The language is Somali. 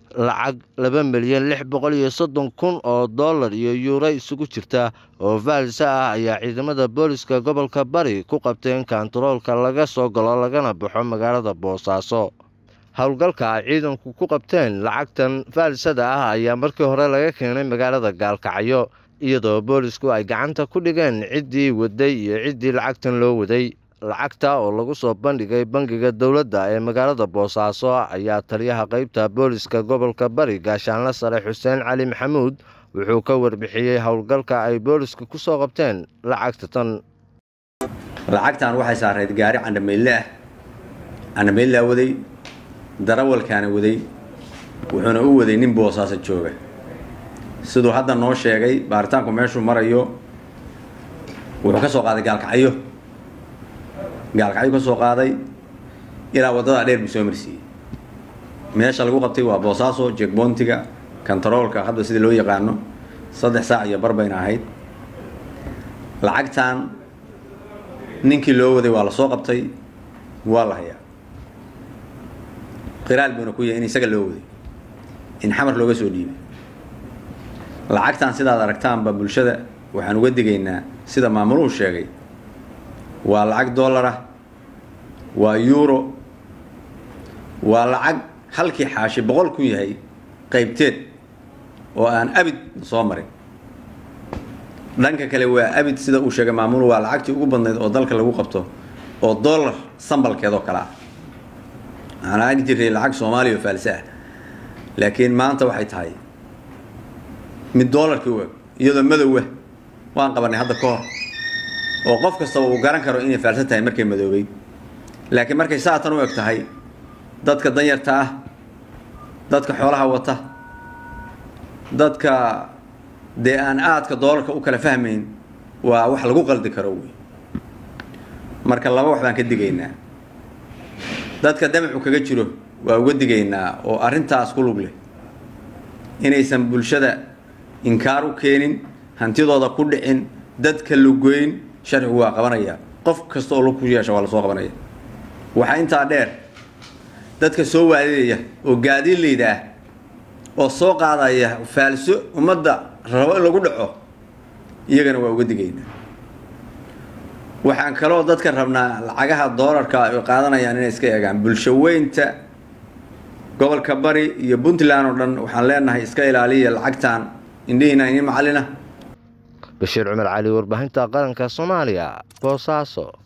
lacag laba milyan lix boqol iyo soddon kun oo dollar iyo yuuro isugu jirta oo vaalisa ah ayaa ciidamada booliska gobolka bari ku qabteen kantaroolka laga soo galo lagana baxo magaalada boosaaso howlgalka ay ciidanku ku qabteen lacagtan faalisada ah ayaa markii hore laga keenay magaalada gaalkacyo iyadoo boolisku ay gacanta ku dhigeen ciddii waday iyo ciddii lacagtan loo waday lacagta oo lagu soo bandhigay bangiga dowladda ee magaalada boosaaso ayaa taliyaha qaybta booliska gobolka bari gaashaanle sare xuseen cali maxamuud wuxuu ka warbixiyey howlgalka ay booliska ku soo qabteen lacagta tan lacagtan waxay saarayd gaari candhamayle ah candhamaylaa waday darawalkaana waday wuxuuna u waday nin boosaaso jooga siduu hadda noo sheegay baaritaanku meeshuu marayo wuxuu ka soo qaaday gaalkacyo gaalkacyo ka soo qaaday ilaa waddadaa dheer buu soo marsiiyey meesha lagu qabtay waa boosaaso jegboontiga kantaroolka hadda sida loo yaqaano saddex saac iyo bar bayna ahayd lacagtan ninkii loo waday waa la soo qabtay waa la hayaa qiraal buuna ku yahay in isaga loo waday in xamar looga soo dhiibay lacagtan sidaad aragtaanba bulshada waxaan uga digaynaa sida maamuluhu sheegay waa lacag dollar ah waa euro waa lacag halkii xaashi boqol ku yahay qaybteed oo aan abid soo marin dhanka kale waa abid sida uu sheegay maamulu waa lacagtii ugu badnayd oo dalka lagu qabto oo dollar sambalkeed oo kale ah waxaan aagi jiray lacag soomaaliya oo faalse ah laakiin maanta waxay tahay mid dollarkii u eg iyadoo madowah waan qabanay hadda ka hor oo qof kastaba uu garan karo inay faalsan tahay markay madoobeyd laakiin markay saatan u eg tahay dadka danyarta ah dadka xoolaha wata dadka dee aan aadka doolarka u kala fahmayn waa wax lagu qaldi karo wey marka laba wax baan ka digaynaa dadka damacu kaga jiro waa uga digaynaa oo arrintaas ku lug leh inaysan bulshada inkaar u keenin hantidooda ku dhicin dadka lugoyn sharcigu waa qabanaya qof kasta oo lug ku yeesha waa lasoo qabanaya waxaa intaa dheer dadka soo waadidaya oo gaadiidlayda ah oo soo qaadaya faalso ummadda rabo in lagu dhaco iyagana waa uga digaynaa waxaan kaloo dadka rabnaa lacagaha doolarka ay qaadanayaan inay iska eegaan bulsho weynta gobolka bari iyo puntland oo dhan waxaan leenahay iska ilaaliya lacagtan indhihiina ini macalina bashiir cumar cali warbaahinta qaranka soomaaliya boosaaso